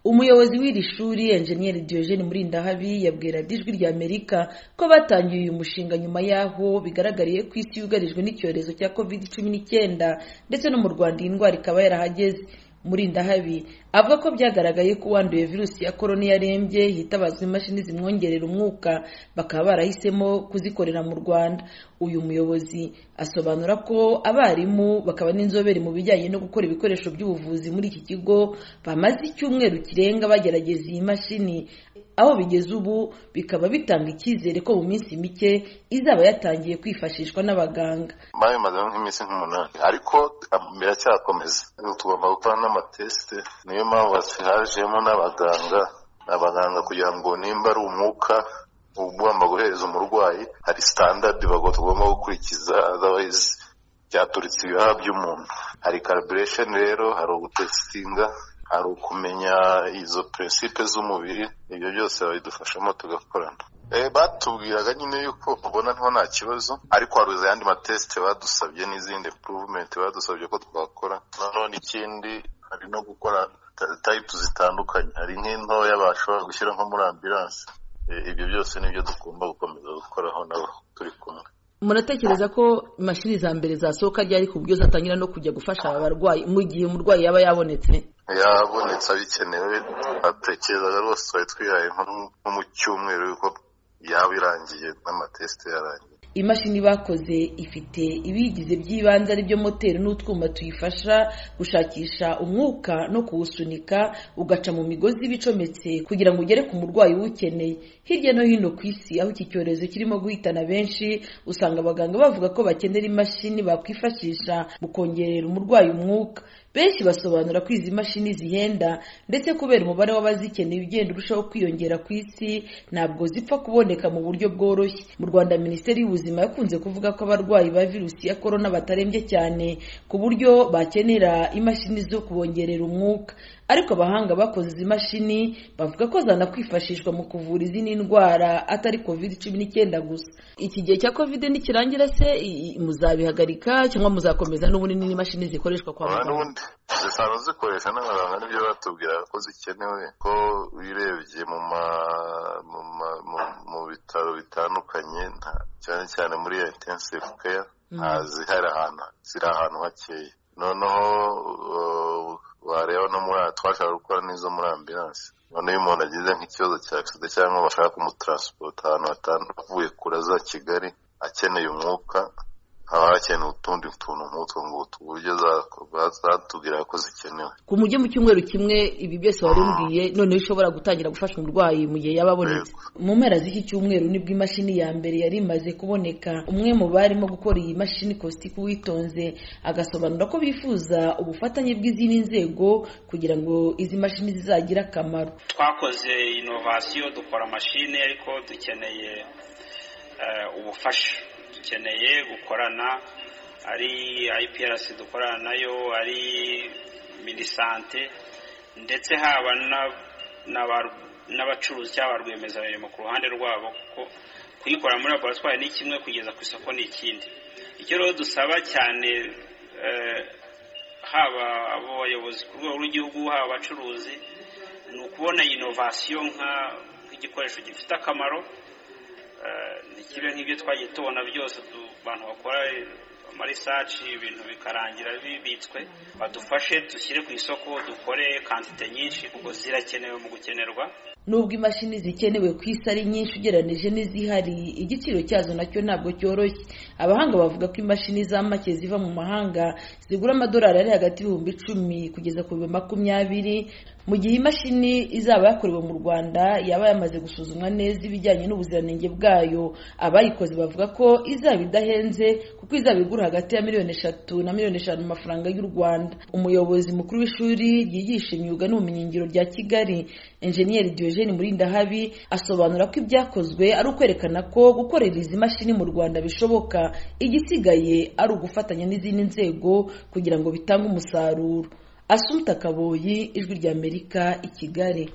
umuyobozi w'iri shuri enjeniyeri Diogene Murindahabi yabwira ijwi rya Amerika ko batangiye uyu mushinga nyuma y'aho bigaragariye ko isi yugarijwe n'icyorezo cya covid cumi n'icyenda ndetse no mu Rwanda iyi ndwara ikaba yarahageze Murindahabi avuga ko byagaragaye ko uwanduye virusi ya korona yarembye hitabazwa imashini zimwongerera umwuka bakaba barahisemo kuzikorera mu Rwanda uyu muyobozi asobanura ko abarimu bakaba n'inzobere mu bijyanye no gukora ibikoresho by'ubuvuzi muri iki kigo bamaze icyumweru kirenga bagerageza iyi mashini aho bigeze ubu bikaba bitanga icyizere ko mu minsi mike izaba yatangiye kwifashishwa n'abaganga babimazeho nk'iminsi nk'umunani ariko biracyakomeza tugomba gukora n'amatesite niyo mpamvu hajemo n'abaganga abaganga kugira ngo nimba ari umwuka ugomba guhereza umurwayi hari sitandadi bagomba gukurikiza otherwise byaturitse ibihaha by'umuntu hari calibration rero hari ugutesitinga hari ukumenya izo prinsipe z'umubiri ibyo byose babidufashamo tugakorana batubwiraga nyine yuko ubona nto nta kibazo ariko hari ayandi matesite badusabye n'izindi impuruvumenti badusabye ko twakora nanone ikindi hari no gukora tayipu zitandukanye hari nk'intoya bashobora gushyira nko muri ambiranse ibyo byose nibyo tugomba gukomeza gukoraho nabo turi kumwe muratekereza ko imashini za mbere zasohoka ryari ku buryo zatangira no kujya gufasha abarwayi mu gihe umurwayi yaba yabonetse yabonetse abikenewe atekereza rwose twari twihaye nko mu cyumweru yuko yaba irangiye n'amatesite yarangiye imashini bakoze ifite ibigize by'ibanze aribyo moteri n'utwuma tuyifasha gushakisha umwuka no kuwusunika ugaca mu migozi ibicometse kugira ngo ugere ku murwayi uwukeneye hirya no hino ku isi aho iki cyorezo kirimo guhitana benshi usanga abaganga bavuga ko bakenera imashini bakwifashisha mu kongerera umurwayi umwuka benshi basobanura ko izi mashini zihenda ndetse kubera umubare w'abazikeneye ugenda urushaho kwiyongera ku isi ntabwo zipfa kuboneka mu buryo bworoshye mu rwanda minisiteri y'ubuzima yakunze kuvuga ko abarwayi ba virusi ya korona batarembye cyane ku buryo bakenera imashini zo kubongerera umwuka ariko abahanga bakoze izi mashini bavuga ko zanakwifashishwa mu kuvura izindi ndwara atari covid cumi n'icyenda gusa iki gihe cya covid nikirangira se muzabihagarika cyangwa muzakomeza n'ubundi n'imashini zikoreshwa kwa muganga zisanzwe zikoresha n'abaganga nibyo batubwira ko zikenewe ko urebye mu bitaro bitandukanye cyane cyane muri iyo intensive care ntazihari ahantu ziri ahantu hakeya noneho wareba no muri twashobora gukora n'izo muri ambiranse noneho iyo umuntu agize nk'ikibazo cya agisida cyangwa bashaka kumutaransipota ahantu avuye kure za kigali akeneye umwuka haba hakenewe utundi tuntu nk'utwo ngutwo uburyo zatubwira ko zikenewe ku mujyi mu cyumweru kimwe ibi byose wari umbwiye noneho ushobora gutangira gufasha umurwayi mu gihe yaba abonetse mu mpera z'iki cyumweru nibwo imashini ya mbere yari imaze kuboneka umwe mu barimo gukora iyi mashini kositiku witonze agasobanura ko bifuza ubufatanye bw'izindi nzego kugira ngo izi mashini zizagire akamaro twakoze inovasiyo dukora amashini ariko dukeneye ubufasha dukeneye gukorana ari IPRC dukorana nayo ari minisante ndetse haba n'abacuruzi cyangwa rwiyemezamirimo ku ruhande rwabo kuko kuyikora muri laboratwari ni kimwe kugeza ku isoko ni ikindi icyo rero dusaba cyane haba abo bayobozi ku rwego rw'igihugu haba abacuruzi ni ukubona inovasiyo nk'igikoresho gifite akamaro ntikibe nk'ibyo twagiye tubona byose abantu bakora amarisaci ibintu bikarangira bibitswe badufashe dushyire ku isoko dukore kantite nyinshi kuko zirakenewe mu gukenerwa nubwo imashini zikenewe ku isi ari nyinshi ugereranyije n'izihari igiciro cyazo nacyo ntabwo cyoroshye abahanga bavuga ko imashini za make ziva mu mahanga zigura amadolari ari hagati y'ibihumbi icumi kugeza ku bihumbi makumyabiri mu gihe imashini izaba yakorewe mu rwanda yaba yamaze gusuzumwa neza ibijyanye n'ubuziranenge bwayo abayikoze bavuga ko izaba idahenze kuko izaba igura hagati ya miliyoni eshatu na miliyoni eshanu mu mafaranga y'u rwanda umuyobozi mukuru w'ishuri ryigisha imyuga n'ubumenyingiro rya kigali enjeniyeri Diogene Murindahabi asobanura ko ibyakozwe ari ukwerekana ko gukorera izi mashini mu Rwanda bishoboka igisigaye ari ugufatanya n'izindi nzego kugira ngo bitange umusaruro Asumta Kaboyi ijwi rya Amerika i Kigali